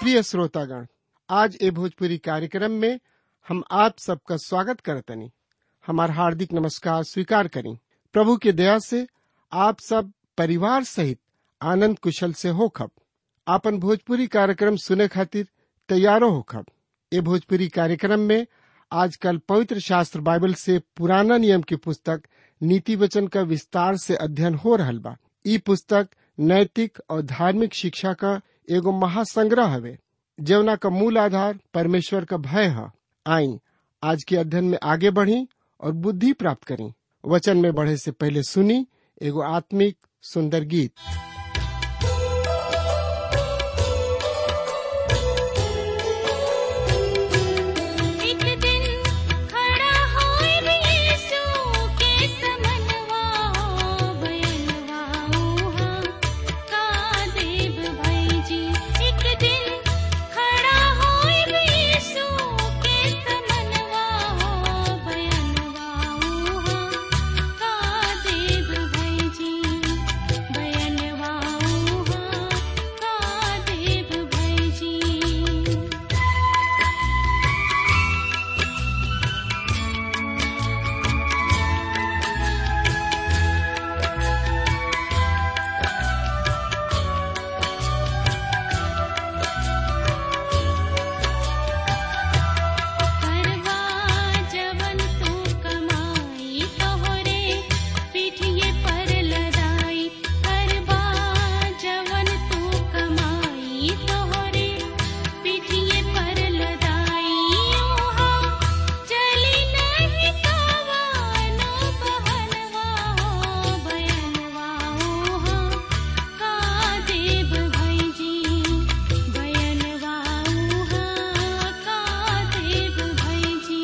प्रिय श्रोतागण आज ए भोजपुरी कार्यक्रम में हम आप सबका स्वागत करतनी हमार हार्दिक नमस्कार स्वीकार करी प्रभु के दया से आप सब परिवार सहित आनंद कुशल से होखब आपन भोजपुरी कार्यक्रम सुने खातिर तैयारो होखब ए भोजपुरी कार्यक्रम में आजकल पवित्र शास्त्र बाइबल से पुराना नियम की पुस्तक नीति वचन का विस्तार से अध्ययन हो रहल बा ई पुस्तक नैतिक और धार्मिक शिक्षा का एगो महासंग्रह हवे जवना का मूल आधार परमेश्वर का भय है आई आज के अध्ययन में आगे बढ़ी और बुद्धि प्राप्त करी वचन में बढ़े से पहले सुनी एगो आत्मिक सुंदर गीत एक दिन खड़ा होए यीशु के समनवा हो बयनवा ऊहा का देव भाई जी एक दिन खड़ा होए यीशु के समनवा हो बयनवा ऊहा का देव भाई जी बयनवा ऊहा का देव भाई जी करवा जवन तू कमाई तोहरे पीठिए पर लदाई करवा जवन तू कमाई तोहरे पीठिए पर लदाई ओहा चली नहीं कवानो बहनवा हो बयनवा ओहा का देव भाई जी बयनवा ऊहा का देव भाई जी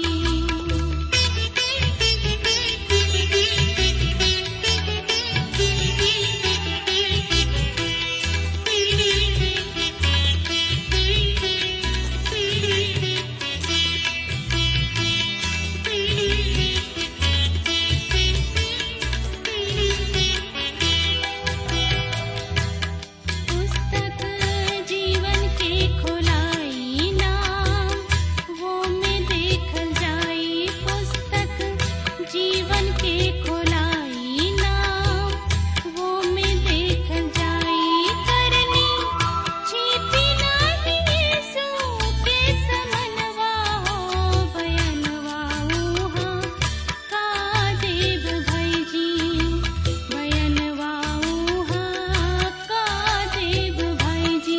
पुस्तक जीवन के खोलाई नाम वो में देखल जाई पुस्तक जीवन के खोलाई नाम वो में देखल जाई करनी छिपी नहीं यीशु के समनवा हो बयनवा ऊहा का देव भाई जी बयनवा ऊहा का देव भाई जी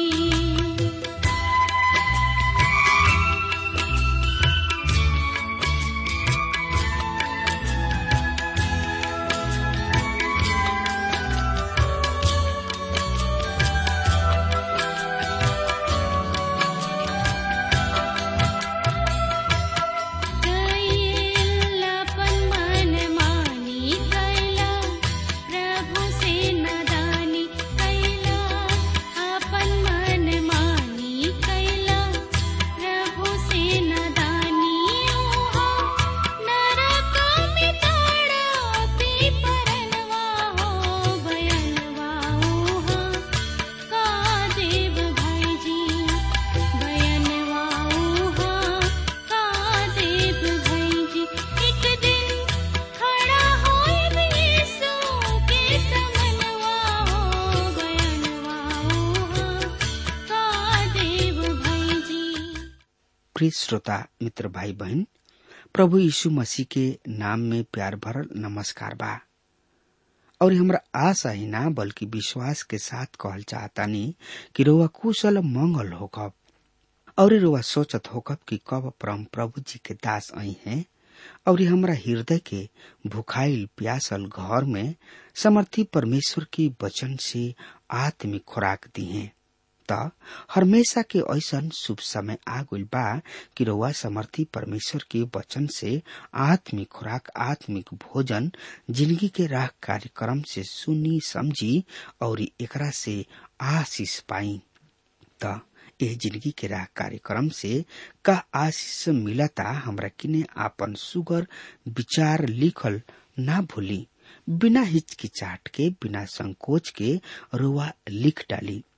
कैलापन मन मानी कैला प्रभु से नदानी कैला अपन मन मानी कैला प्रभु से नदानी ओहा नरक में ताड़ा पी परनवा हो बयनवा ओहा का देव भाई जी बयनवा ऊहा का देव भाई जी एक दिन खड़ा होए यीशु के समनवा हो बयनवा ऊहा का देव भाई जी प्रिय श्रोता मित्र भाई बहन प्रभु यीशु मसीह के नाम में प्यार भरल नमस्कार बा और हमरा आशा ही ना बल्कि विश्वास के साथ कहल चाहतानी कि रोवा कुशल मंगल होकब और रोवा सोचत होकब कि कब परम प्रभु जी के दास आई हैं और ये हमरा हृदय के भुखाइल प्यासल घर में समर्थी परमेश्वर की वचन से आत्मिक खुराक दी हैं त हमेशा के ऐसन शुभ समय आ गइल बा कि रउआ समर्थी परमेश्वर के वचन से आत्मिक खुराक आत्मिक भोजन जिंदगी के राह कार्यक्रम से सुनी समझी और एकरा से आशीष पाई त एह जिंदगी के राह कार्यक्रम से का आशीष मिलता हमरा किने आपन सुगर विचार लिखल ना भूली बिना हिचकिचाट के बिना संकोच के रुआ लिख डाली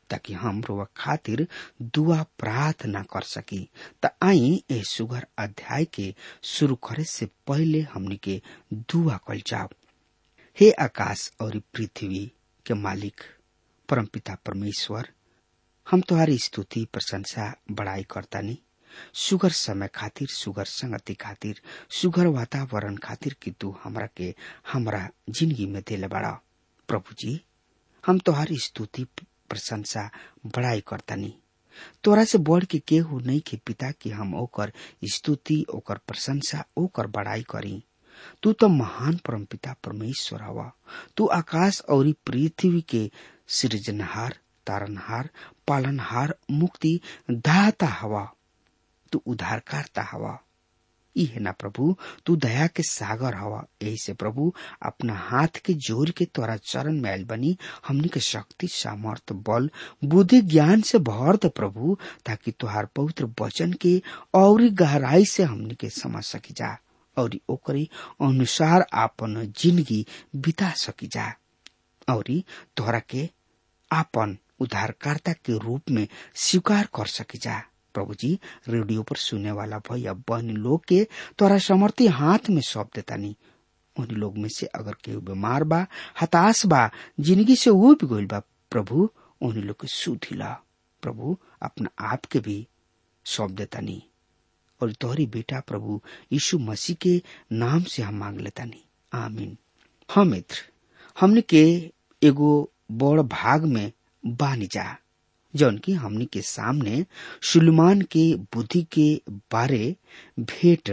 ताकि हम रुआ खातिर दुआ प्रार्थना कर सकी त आई ए सुगर अध्याय के शुरू करे से पहले हमनी के दुआ कल जाओ हे आकाश और पृथ्वी के मालिक परमपिता परमेश्वर हम तुम्हारी स्तुति प्रशंसा बड़ाई करतानी सुगर समय खातिर सुगर संगति खातिर सुगर वातावरण खातिर कि तू हमरा के हमरा जिंदगी में दिले बड़ा प्रभु जी हम तुम्हारी स्तुति प्रशंसा बड़ाई करतानी तोरा से बढ़ के केहू नहीं के पिता कि हम ओकर स्तुति ओकर प्रशंसा ओकर बड़ाई करी तू तो महान परमपिता परमेश्वर हवा तू आकाश और पृथ्वी के सृजनहार तारनहार पालनहार मुक्ति दाता हवा तू उद्धारकर्ता हवा ई है ना प्रभु तू दया के सागर हवा यही से प्रभु अपना हाथ के जोर के तोरा चरण में आयल बनी हमनी के शक्ति सामर्थ बल बुद्धि ज्ञान से भर दे प्रभु ताकि तुहार पवित्र वचन के और गहराई से हमनी के समझ सकी जा और ओकरे अनुसार आपन जिंदगी बिता सकी जा और तोहरा के आपन उद्धारकर्ता के रूप में स्वीकार कर सकी जा प्रभु जी रेडियो पर सुने वाला भैया बहन लोग के तोरा समर्थी हाथ में सौंप देता नहीं उन लोग में से अगर केहू बीमार बा हताश बा जिंदगी से उब गईल बा प्रभु उन लोग के सुधिला प्रभु अपना आप के भी सौंप देता नहीं और तोहरी बेटा प्रभु यीशु मसीह के नाम से हम मांग लेता नहीं आमीन हाँ मित्र हमने के एगो बड़ भाग में बानी जा जौन की हमनी के सामने सुलेमान के बुद्धि के बारे भेंट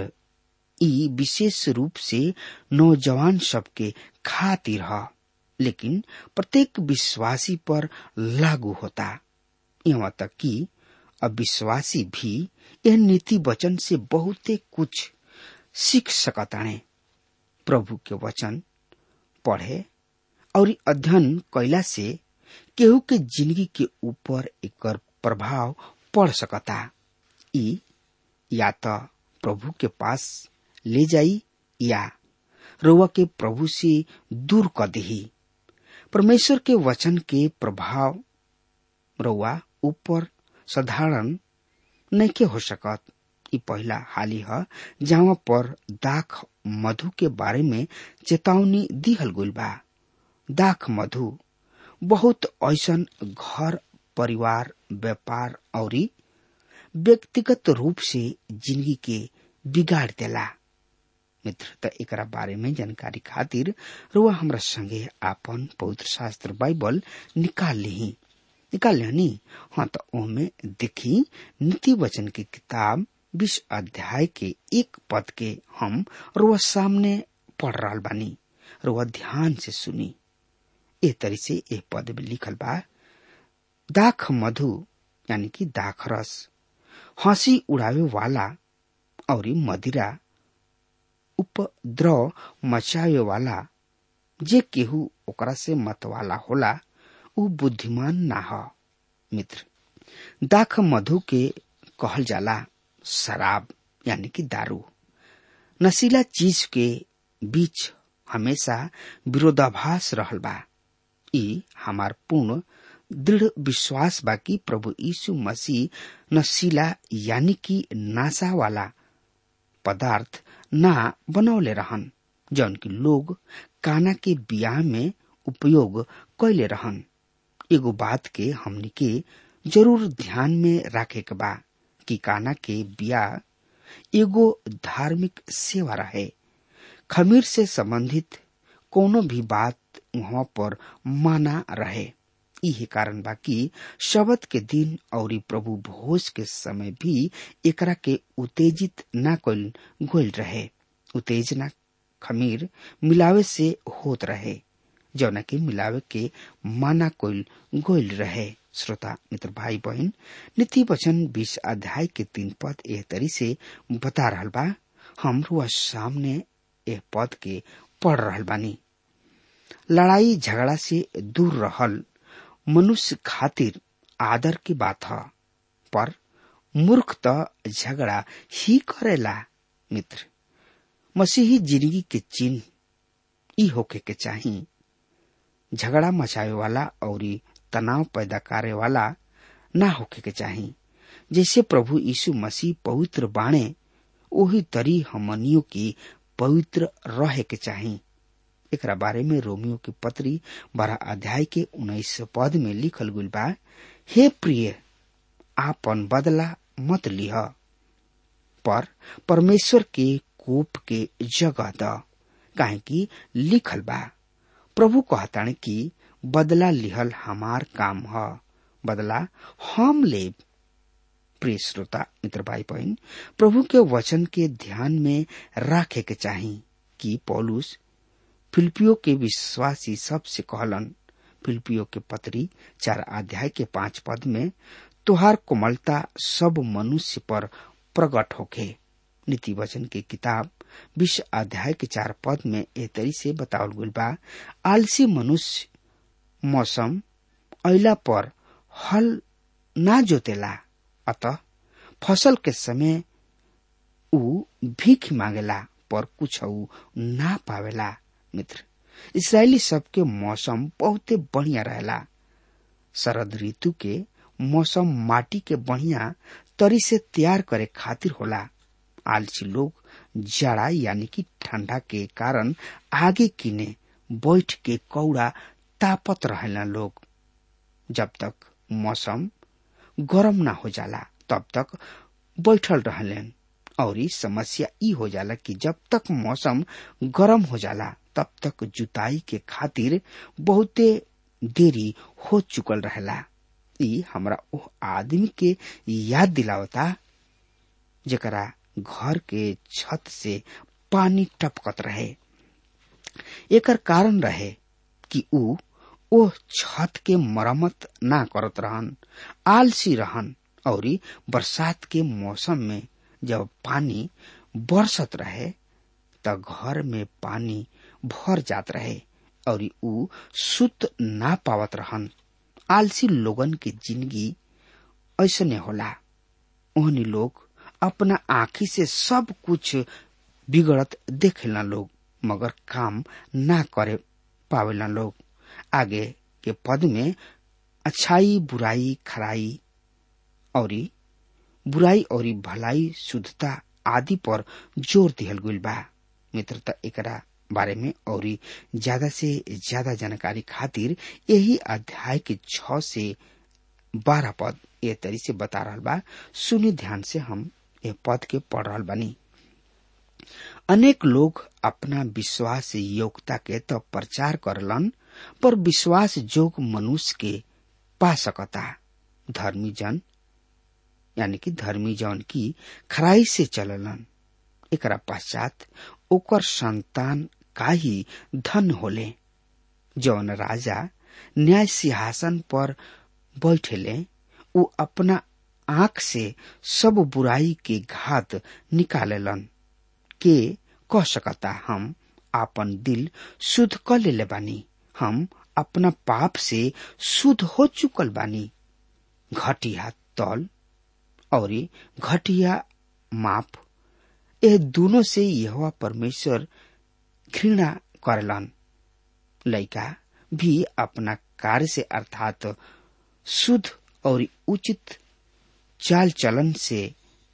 ई विशेष रूप से नौजवान सबके खातिर ह लेकिन प्रत्येक विश्वासी पर लागू होता यहाँ तक कि अविश्वासी भी यह नीति वचन से बहुते कुछ सीख सकताणे प्रभु के वचन पढ़े और अध्ययन कैला से केहू के जिंदगी के ऊपर एकर प्रभाव पड़ सकता ई या तो प्रभु के पास ले जाई या रोवा के प्रभु से दूर कर दही परमेश्वर के वचन के प्रभाव रोवा ऊपर साधारण नहीं हो सकत ई पहला हाली है जहाँ पर दाख मधु के बारे में चेतावनी दिहल गइल बा दाख मधु बहुत ऐसन घर परिवार व्यापार और व्यक्तिगत रूप से जिंदगी के बिगाड़ देला मित्र त एकरा बारे में जानकारी खातिर रुआ हमरा संगे आपन पवित्र शास्त्र बाइबल निकाल ली निकाल लेनी हाँ तो ओमे देखी नीति वचन की किताब बीस अध्याय के एक पद के हम रुआ सामने पढ़ रहा बानी रुआ ध्यान से सुनी ए तरी से ए पद में लिखल बा दाख मधु यानी कि दाख रस हंसी उड़ावे वाला और मदिरा उपद्रव मचावे वाला जे केहू ओकरा से मतवाला होला उ बुद्धिमान ना ह मित्र दाख मधु के कहल जाला शराब यानी कि दारू नशीला चीज के बीच हमेशा विरोधाभास रहल बा ई हमार पूर्ण दृढ़ विश्वास बा कि प्रभु यीशु मसीह नशीला यानी कि नाशा वाला पदार्थ ना बनौले रहन जौन की लोग काना के बियाह में उपयोग कैले रहन एगो बात के हमनी के जरूर ध्यान में रखे के बा कि काना के बियाह एगो धार्मिक सेवा रहे खमीर से संबंधित कोनो भी बात वहाँ पर माना रहे यही कारण बा कि शबद के दिन और प्रभु भोज के समय भी एकरा के उत्तेजित न कल गोल रहे उत्तेजना खमीर मिलावे से होत रहे जौना के मिलावे के माना कोल गोल रहे श्रोता मित्र भाई बहन नीति वचन बीस अध्याय के तीन पद एह तरी से बता रहल बा हम रुआ सामने एह पद के पढ़ रहल बानी लड़ाई झगड़ा से दूर रहल मनुष्य खातिर आदर की बात है पर मूर्ख तो झगड़ा ही करेला मित्र मसीही जिंदगी के चिन्ह ई होके के चाही झगड़ा मचावे वाला और तनाव पैदा करे वाला ना होके के चाही जैसे प्रभु यीशु मसीह पवित्र बाणे वही तरी हमनियों की पवित्र रहे के चाही एकरा बारे में रोमियो की पत्री बारह अध्याय के उन्नीस पद में लिखल गुल बा हे प्रिय आपन बदला मत लिह पर परमेश्वर के कोप के जगह द काहे कि लिखल बा प्रभु कहतान कि बदला लिहल हमार काम ह बदला हम लेब प्रिय श्रोता मित्र भाई बहन प्रभु के वचन के ध्यान में रखे के चाही कि पौलुस फिलिपियो के विश्वासी सबसे कहलन फिलिपियो के पत्री चार अध्याय के पांच पद में तुहार कोमलता सब मनुष्य पर प्रकट होखे नीति वचन की किताब विश्व अध्याय के चार पद में ए तरी से बतावल गई बा आलसी मनुष्य मौसम अला पर हल ना जोतेला अतः फसल के समय ऊ भीख मांगेला पर कुछ ना पावेला मित्र इसराइली सबके मौसम बहुते बढ़िया रहेला शरद ऋतु के मौसम माटी के बढ़िया तरी से तैयार करे खातिर होला आलसी लोग जाड़ा यानी कि ठंडा के कारण आगे किने बैठ के कौड़ा तापत रहेला लोग जब तक मौसम गरम ना हो जाला तब तक बैठल रहलेन और ई समस्या ई हो जाला कि जब तक मौसम गरम हो जाला तब तक जुताई के खातिर बहुते देरी हो चुकल रहेला ई हमरा ओह आदमी के याद दिलावता जेकरा घर के छत से पानी टपकत रहे एकर कारण रहे कि ऊ ओह छत के मरम्मत ना करत रहन आलसी रहन और बरसात के मौसम में जब पानी बरसत रहे त घर में पानी भर जात रहे और ऊ सुत ना पावत रहन आलसी लोगन की जिंदगी ऐसने होला ओहनी लोग अपना आँखी से सब कुछ बिगड़त देखेला लोग मगर काम ना करे पावेला लोग आगे के पद में अच्छाई बुराई खराई और बुराई और भलाई शुद्धता आदि पर जोर दिहल गइल बा मित्रता एकरा बारे में और ज्यादा से ज्यादा जानकारी खातिर यही अध्याय के छ से बारह पद ए तरी से बता रहा बा सुनि ध्यान से हम ये पद के पढ़ रहा बानी अनेक लोग अपना विश्वास योग्यता के तो प्रचार करलन पर विश्वास जोग मनुष्य के पा सकता धर्मी जन यानी कि धर्मी जन की खराई से चललन एकरा पश्चात ओकर संतान का ही धन होले जौन राजा न्याय सिंहासन पर बैठेले उ अपना आंख से सब बुराई के घात निकालेलन के कह सकता हम आपन दिल शुद्ध कर ले बानी हम अपना पाप से शुद्ध हो चुकल बानी घटिया तल और घटिया माप यह दोनों से यह परमेश्वर घृणा करलन लड़का भी अपना कार्य से अर्थात शुद्ध और उचित चाल चलन से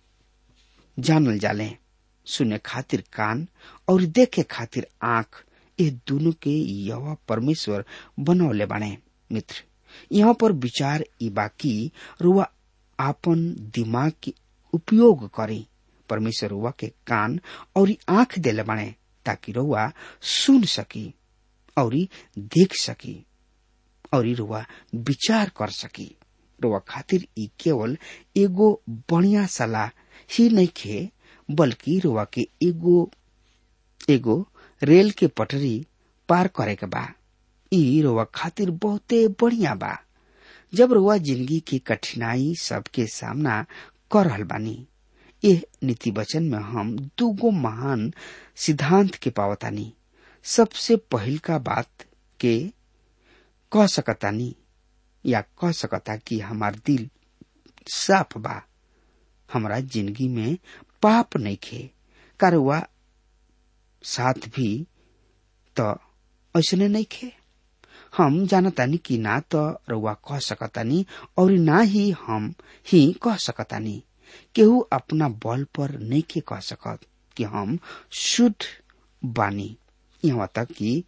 जानल जाले सुने खातिर कान और देखे खातिर आंख ये दोनों के यह परमेश्वर बनौले बाने मित्र यहाँ पर विचार ई बाकी रुआ आपन दिमाग के उपयोग करे परमेश्वर रुआ के कान और आंख देले बाने ताकि रुआ सुन सकी और देख सकी और रुआ विचार कर सकी रुआ खातिर ई केवल एगो बढ़िया सलाह ही नहीं खे बल्कि रुआ के एगो एगो रेल के पटरी पार करे के बा ई रुआ खातिर बहुते बढ़िया बा जब रुआ जिंदगी की कठिनाई सबके सामना कर रहल बानी यह नीति वचन में हम दूगो महान सिद्धांत के पावतानी सबसे पहिल का बात के कह सकतानी या कह सकता कि हमार दिल साफ बा हमारा जिंदगी में पाप नहीं खे कारवा साथ भी तो ऐसने नहीं खे हम जानतानी कि ना तो रउआ कह सकतानी और ना ही हम ही कह सकतानी केहू अपना बल पर नहीं के कह सकत कि हम शुद्ध बानी यहाँ तक कि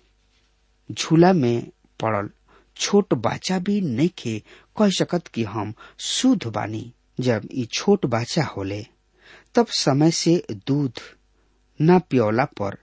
झूला में पड़ल छोट बच्चा भी नहीं के कह सकत कि हम शुद्ध बानी जब ई छोट बच्चा होले तब समय से दूध न पियोला पर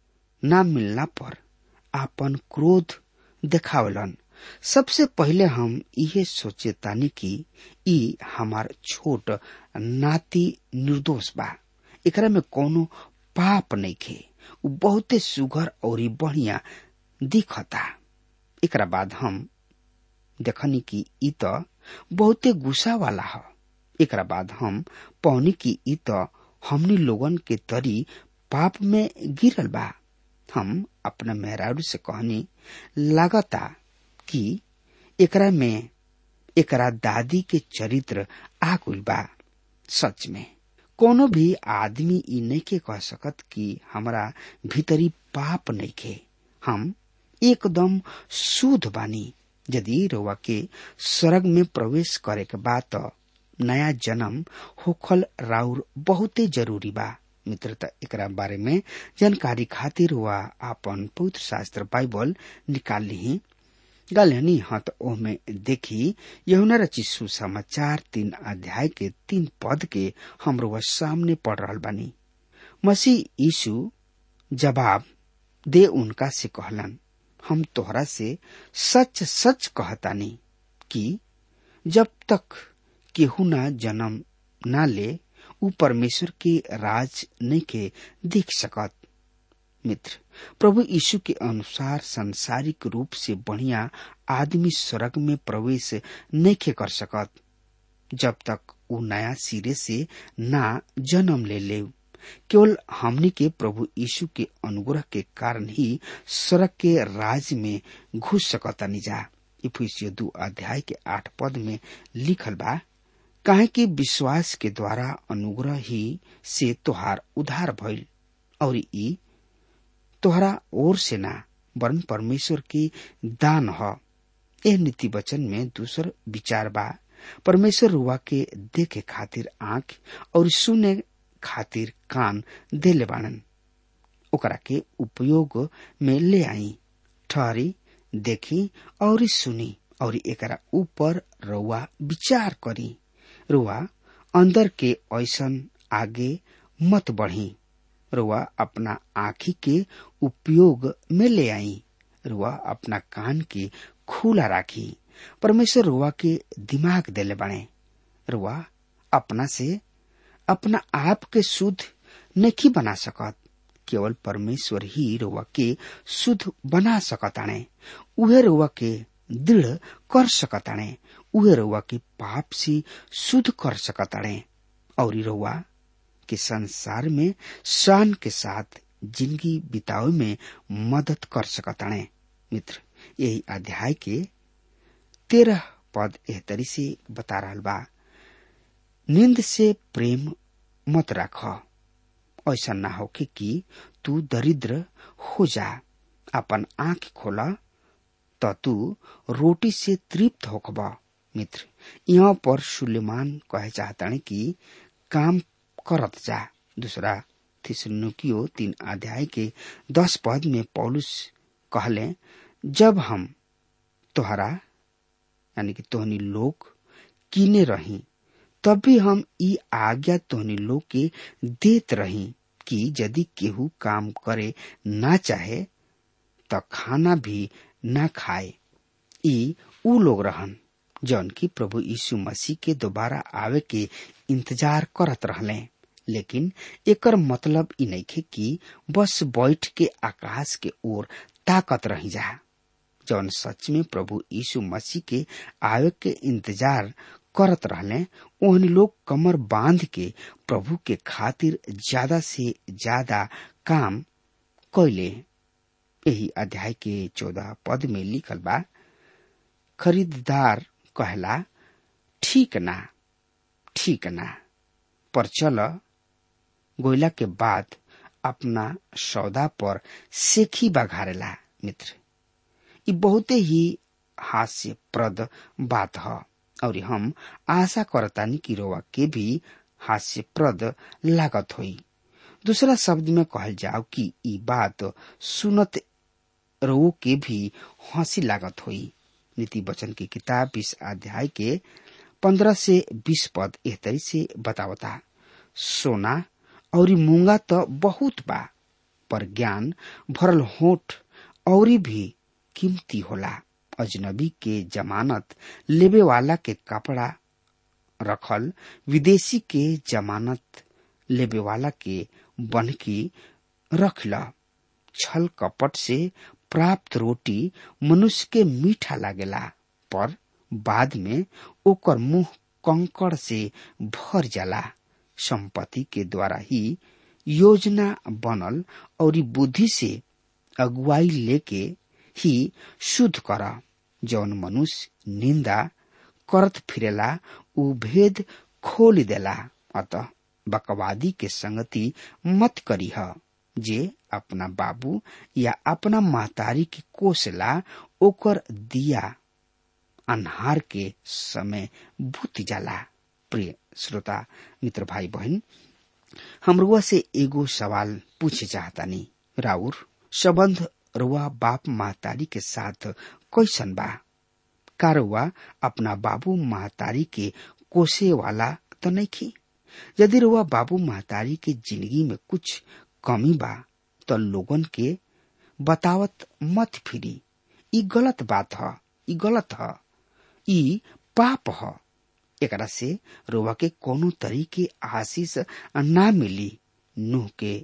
न मिलना पर आपन क्रोध देखावलन सबसे पहले हम इहे सोचे तानी कि ई हमार छोट नाती निर्दोष बा एकरा में कोनो पाप नहीं खे उ बहुते सुघर और बढ़िया दिखता एकरा बाद हम देखनी कि ई त बहुते गुस्सा वाला ह एकरा बाद हम पौनी कि ई त हमनी लोगन के तरी पाप में गिरल बा हम अपना मेहरारू से कहनी लागता कि एकरा में एकरा दादी के चरित्र आ गइल बा सच में कोनो भी आदमी ई नहीं के कह सकत कि हमरा भीतरी पाप नहीं खे हम एकदम शुद्ध बानी यदि रउआ के स्वर्ग में प्रवेश करे के बाद तो नया जन्म होखल राउर बहुते जरूरी बा मित्रता एकरा बारे में जानकारी खातिर हुआ आपन पवित्र शास्त्र बाइबल निकाल ली गलहनी हत ओमे देखी यहुना रची सुसमाचार तीन अध्याय के तीन पद के हमरो वह सामने पढ़ रहा बानी मसीह यीशु जवाब दे उनका से कहलन हम तोहरा से सच सच कहतानी कि जब तक केहू ना जन्म ना ले उ परमेश्वर के राज नहीं के देख सकत मित्र प्रभु यीशु के अनुसार संसारिक रूप से बढ़िया आदमी स्वर्ग में प्रवेश नहीं के कर सकत जब तक वो नया सिरे से ना जन्म ले ले केवल हमनी के प्रभु यीशु के अनुग्रह के कारण ही स्वर्ग के राज में घुस सकता निजा इफिसियो दू अध्याय के आठ पद में लिखल बा काहे कि विश्वास के द्वारा अनुग्रह ही से तोहार उधार भइल और ई तोहरा ओर से ना वरन परमेश्वर की दान ह एह नीति वचन में दूसर विचार बा परमेश्वर रुआ के देखे खातिर आंख और सुने खातिर कान देले बाणन ओकरा के उपयोग में ले आई ठहरी देखी और सुनी और एकरा ऊपर रउआ विचार करी रुआ अंदर के ऐसन आगे मत बढ़ी रुआ अपना आँखी के उपयोग में ले आई रुआ अपना कान के खुला राखी परमेश्वर रुआ के दिमाग देले बने रुआ अपना से अपना आप के शुद्ध नहीं बना सकत केवल परमेश्वर ही रुआ के शुद्ध बना सकताणे उहे रुआ के दृढ़ कर सकताणे उहे रुआ के पाप से शुद्ध कर सकताणे और रुआ के संसार में शान के साथ जिंदगी बितावे में मदद कर सकताणे मित्र यही अध्याय के तेरह पद एह तरी से बता रहा बा नींद से प्रेम मत राख ऐसा ना होके कि तू दरिद्र हो जा अपन आंख खोला तो तू रोटी से तृप्त होखब मित्र यहाँ पर सुलेमान कहे चाहता कि काम करत जा दूसरा थिसनुकियो तीन अध्याय के दस पद में पौलुस कहले जब हम तोहरा यानी कि तोहनी लोग कीने रही तब भी हम ई आज्ञा तोहनी लोग के देत रही कि यदि केहू काम करे ना चाहे तो खाना भी ना खाए ई ऊ लोग रहन जौन की प्रभु यीशु मसीह के दोबारा आवे के इंतजार करत रहले लेकिन एकर मतलब ई नइखे कि बस बैठ के आकाश के ओर ताकत रही जा जौन सच में प्रभु यीशु मसीह के आवे के इंतजार करत रहले ओहन लोग कमर बांध के प्रभु के खातिर ज्यादा से ज्यादा काम कैले यही अध्याय के चौदह पद में लिखल बा खरीददार कहला ठीक ना ठीक ना पर चल गोयला के बाद अपना सौदा पर सेखी बघारेला मित्र ये बहुते ही हास्यप्रद बात है और हम आशा करतानी कि रोवा के भी हास्यप्रद लागत होई दूसरा शब्द में कहल जाओ कि ई बात सुनत रो के भी हंसी लागत हुई नीति वचन की किताब इस अध्याय के पंद्रह से बीस पद एह तरी से बतावता सोना और मूंगा तो बहुत बा पर ज्ञान भरल होठ और भी कीमती होला अजनबी के जमानत लेवे वाला के कपड़ा रखल विदेशी के जमानत लेवे वाला के बनकी रखला छल कपट से प्राप्त रोटी मनुष्य के मीठा लागेला पर बाद में ओकर मुंह कंकड़ से भर जाला संपत्ति के द्वारा ही योजना बनल और बुद्धि से अगुवाई लेके ही शुद्ध कर जौन मनुष्य निंदा करत फिरेला उ भेद खोल देला अतः बकवादी के संगति मत करीह जे अपना बाबू या अपना महतारी के कोसला ओकर दिया अन्हार के समय भूत जाला प्रिय श्रोता मित्र भाई बहन हम रुआ से एगो सवाल पूछे चाहतानी राउर संबंध रुआ बाप महतारी के साथ कैसन बा का रुआ अपना बाबू महतारी के कोसे वाला तो नहीं खी यदि रुआ बाबू महतारी के जिंदगी में कुछ कमी बा तो लोगन के बतावत मत फिरी ई गलत बात ह ई गलत ह ई पाप ह एकरा से रोवा के कोनो तरीके आशीष ना मिली नूह के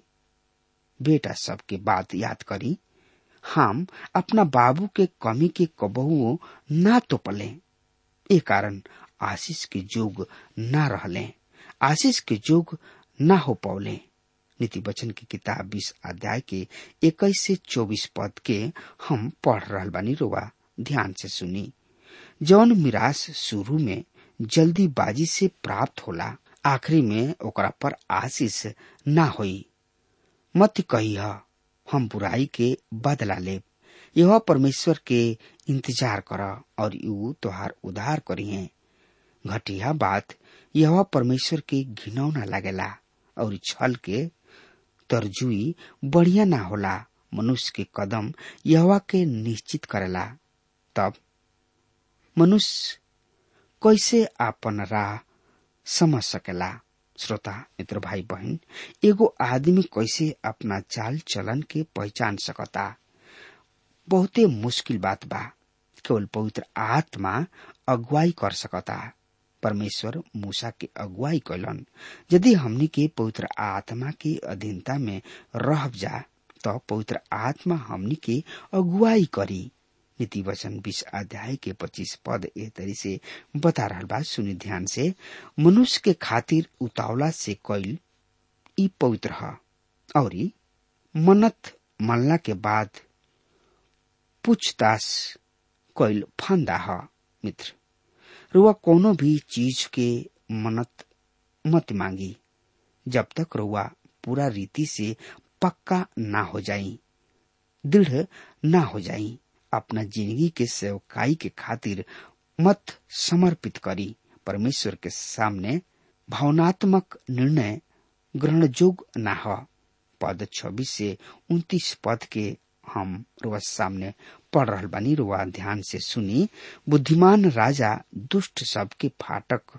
बेटा सब के बात याद करी हम अपना बाबू के कमी के कबहुओ ना तोपले ए कारण आशीष के जोग ना रहले आशीष के जोग ना हो पौले नीति वचन की किताब बीस अध्याय के इक्कीस से चौबीस पद के हम पढ़ रहल बानी रोवा ध्यान से सुनी जौन मिरास शुरू में जल्दीबाजी से प्राप्त होला आखिरी में ओकरा पर आशीष ना होई मत कही हम बुराई के बदला ले यह परमेश्वर के इंतजार कर और यू तोहार उधार करिए घटिया बात यह परमेश्वर के घिनौना लागेला और छल के तरजुई बढ़िया ना होला मनुष्य के कदम यहवा के निश्चित करेला तब मनुष्य कैसे आपन राह समझ सकेला श्रोता मित्र भाई बहन एगो आदमी कैसे अपना चाल चलन के पहचान सकता बहुते मुश्किल बात बा केवल पवित्र आत्मा अगुवाई कर सकता परमेश्वर मूसा के अगुवाई कैलन यदि हमनी के पवित्र आत्मा के अधीनता में रह जा तो पवित्र आत्मा हमनी के अगुवाई करी नीति वचन बीस अध्याय के पच्चीस पद ए तरी से बता रहा बा सुनी ध्यान से मनुष्य के खातिर उतावला से कैल ई पवित्र ह और मन्नत मल्ला के बाद पूछताछ कैल फंदा ह मित्र रुआ कोनो भी चीज के मन्नत मत मांगी जब तक रुआ पूरा रीति से पक्का ना हो जाई दृढ़ ना हो जाई अपना जिंदगी के सेवकाई के खातिर मत समर्पित करी परमेश्वर के सामने भावनात्मक निर्णय ग्रहण योग्य ना हो पद छब्बीस से उन्तीस पद के हम रुआ सामने पढ़ रहा बानी रुआ ध्यान से सुनी बुद्धिमान राजा दुष्ट सबके फाटक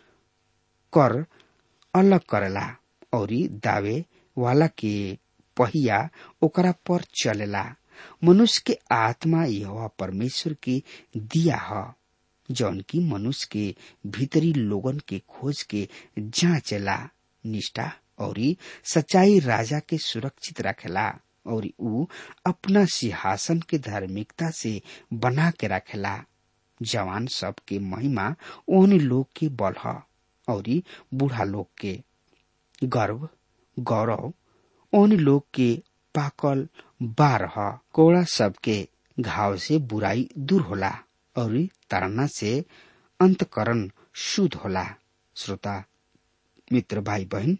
कर अलग करेला और दावे वाला के पहिया ओकरा पर चलेला मनुष्य के आत्मा यह परमेश्वर के दिया है जौन की मनुष्य के भीतरी लोगन के खोज के जांचेला निष्ठा और सच्चाई राजा के सुरक्षित रखेला और ऊ अपना सिंहासन के धार्मिकता से बना के रखेला जवान सब के महिमा ओन लोग के बल है और बूढ़ा लोग के गर्व गौरव ओन लोग के पाकल बारह कोड़ा सबके घाव से बुराई दूर होला और ताड़ना से अंतकरण शुद्ध होला श्रोता मित्र भाई बहन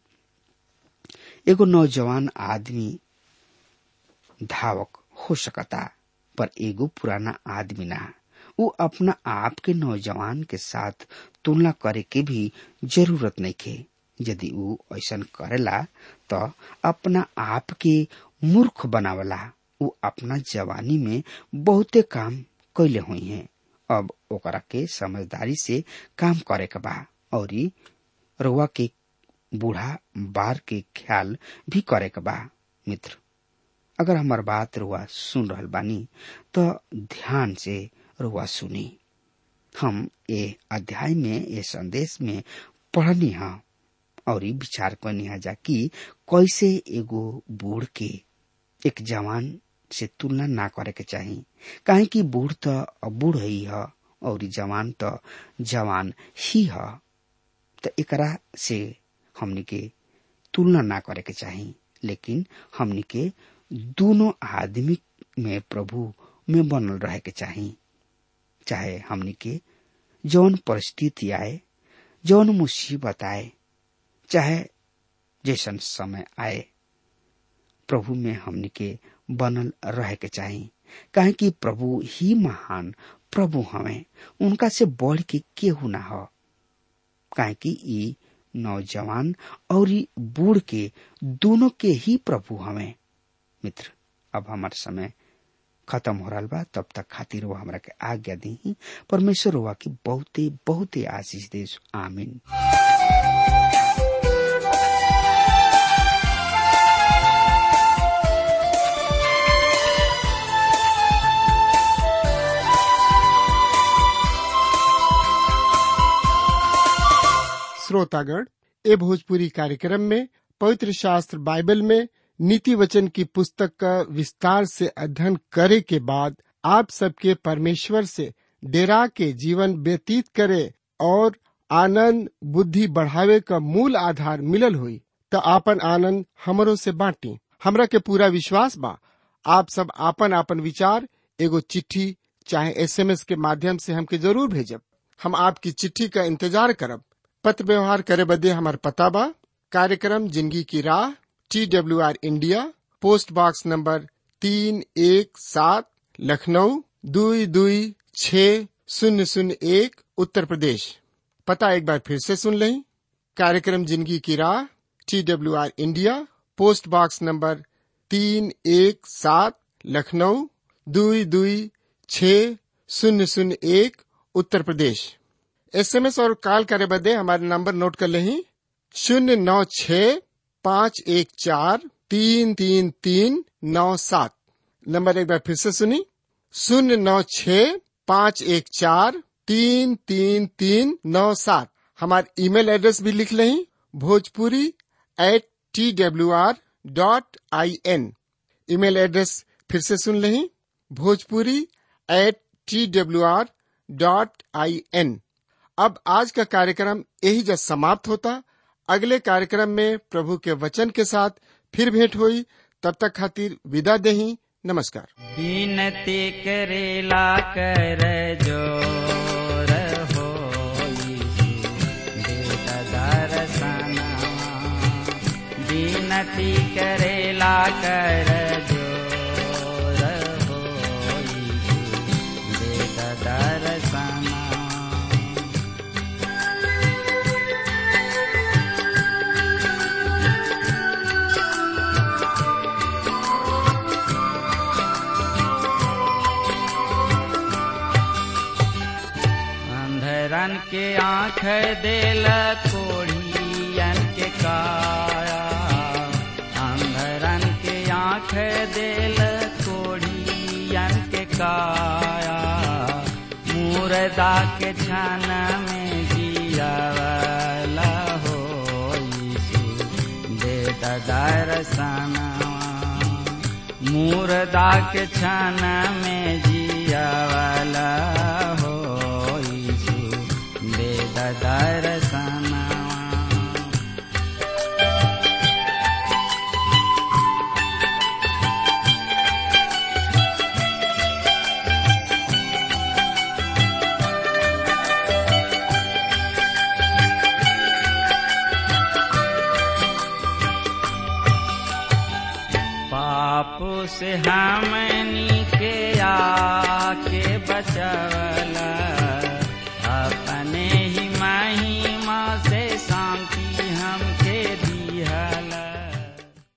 एगो नौजवान आदमी धावक हो सकता पर एगो पुराना आदमी ना वो अपना आप के नौजवान के साथ तुलना करे के भी जरूरत नहीं खे यदि वो ऐसा करेला तो अपना आप के मूर्ख बनावला वो अपना जवानी में बहुते काम कैले हुई हैं अब ओकरा के समझदारी से काम करे के बा और रुआ के बूढ़ा बार के ख्याल भी करे के बा मित्र अगर हमार बात रुआ सुन रहल बानी तो ध्यान से रुआ सुनी हम ये अध्याय में ये संदेश में पढ़नी हा और विचार करनी जा कि कैसे एगो बूढ़ के एक जवान से तुलना ना करे के चाही काहे कि बूढ़ तो बूढ़ ही है और जवान तो जवान ही है तो एकरा से हमनी के तुलना ना करे के चाही लेकिन हमनी के दोनों आदमी में प्रभु में बनल रहे के चाही चाहे हमनी के जौन परिस्थिति आए जौन मुसीबत आए चाहे जैसन समय आए प्रभु में हमनी के बनल रहे के चाही काहे कि प्रभु ही महान प्रभु हमें उनका से बढ़ के केहू ना हो काहे कि ई नौजवान और बूढ़ के दोनों के ही प्रभु हमें मित्र अब हमार समय खत्म हो रहा बा तब तक खातिर वो हमरा के आज्ञा दी परमेश्वर हुआ की बहुते बहुते आशीष दे आमीन श्रोतागण ए भोजपुरी कार्यक्रम में पवित्र शास्त्र बाइबल में नीति वचन की पुस्तक का विस्तार से अध्ययन करे के बाद आप सबके परमेश्वर से डेरा के जीवन व्यतीत करे और आनंद बुद्धि बढ़ावे का मूल आधार मिलल हुई तो आपन आनंद हमरो से बांटी हमरा के पूरा विश्वास बा आप सब आपन आपन विचार एगो चिट्ठी चाहे एसएमएस के माध्यम से हमके जरूर भेजब हम आपकी चिट्ठी का इंतजार करब पत्र व्यवहार करे बदे हमार पता बा कार्यक्रम जिंदगी की राह T W R India post box number तीन एक सात लखनऊ दुई दुई छ शून्य शून्य एक उत्तर प्रदेश पता एक बार फिर से सुन लें कार्यक्रम जिंदगी की राह T W R India post box number तीन एक सात लखनऊ दुई दुई छ शून्य शून्य एक उत्तर प्रदेश एसएमएस और कॉल करे बदे हमारे नंबर नोट कर लें शून्य नौ छ पाँच एक चार तीन तीन तीन नौ सात नंबर एक बार फिर से सुनी शून्य नौ छ पाँच एक चार तीन तीन तीन नौ सात हमारे ईमेल एड्रेस भी लिख लें Bhojpuri at T W R dot I N email address फिर से सुन लें Bhojpuri at T W R dot I N अब आज का कार्यक्रम यही जब समाप्त होता अगले कार्यक्रम में प्रभु के वचन के साथ फिर भेंट हुई तब तक खातिर विदा देही नमस्कार बिनती करेला कर जोर हो बिनती करेला कर जोर हो दर्शना अंधरन के आँख देल कोढ़ियन के काया अंधरन के आँख देल कोढ़ियन के काया मुर्दा के छन में जियावला हो यीशु दे दर्शनवा मुर्दा के छन में जियावला हो यीशु दे दर्शनवा पाप से हमनी के आके बचवला